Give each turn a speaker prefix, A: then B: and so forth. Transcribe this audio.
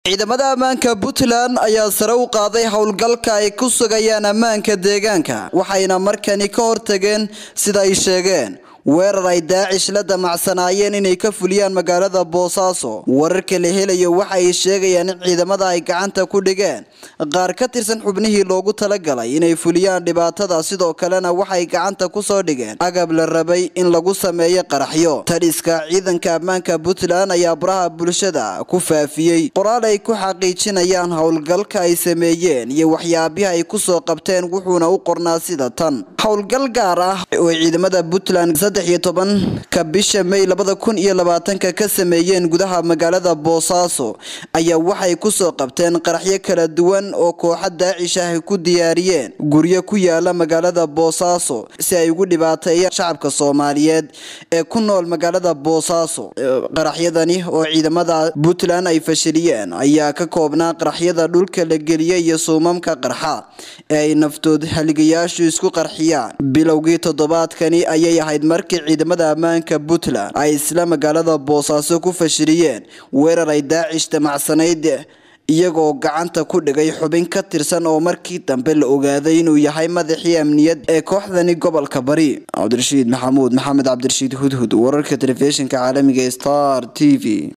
A: ciidamada ammaanka puntland ayaa sare u qaaday howlgalka ay ku sugayaan ammaanka deegaanka waxayna markani ka hortageen sida ay sheegeen weerar ay daacish la damacsanaayeen inay ka fuliyaan magaalada boosaaso wararka la helayo waxa ay sheegayaan in ciidamada ay gacanta ku dhigeen qaar ka tirsan xubnihii loogu talagalay inay fuliyaan dhibaatada sidoo kalena waxay gacanta kusoo dhigeen agab la rabay in lagu sameeyo qaraxyo tadhiska ciidanka ammaanka puntland ayaa baraha bulshada ku faafiyey qoraal ay ku xaqiijinayaan howlgalka ay sameeyeen iyo waxyaabihi ay kusoo qabteen wuxuuna u qornaa sida tan howlgal gaar ah oo ciidamada puntland saddex iyo tobanka bisha may labada kun iyo labaatanka ka sameeyeen gudaha magaalada boosaaso ayaa waxay kusoo qabteen qaraxyo kala duwan oo kooxa daacish ah ku diyaariyeen guryo ku yaala magaalada boosaaso si ay ugu dhibaateeyaan shacabka soomaaliyeed ee ku nool magaalada boosaaso qaraxyadani oo ciidamada puntland ay fashiliyeen ayaa ka koobnaa qaraxyada dhulka la geliyay iyo suumamka qarxa ee ay naftood haligayaashu isku qarxiyaan bilowgii toddobaadkani ayay ahayd markii ciidamada ammaanka puntland ay isla magaalada boosaaso ku fashiliyeen weerar ay daacish damacsanayd iyagoo gacanta ku dhigay xubin ka tirsan oo markii dambe la ogaaday inuu yahay madaxii amniyad ee kooxdani gobolka bari cabdirashiid maxamuud maxamed cabdirashiid hudhud wararka telefishinka caalamiga star t v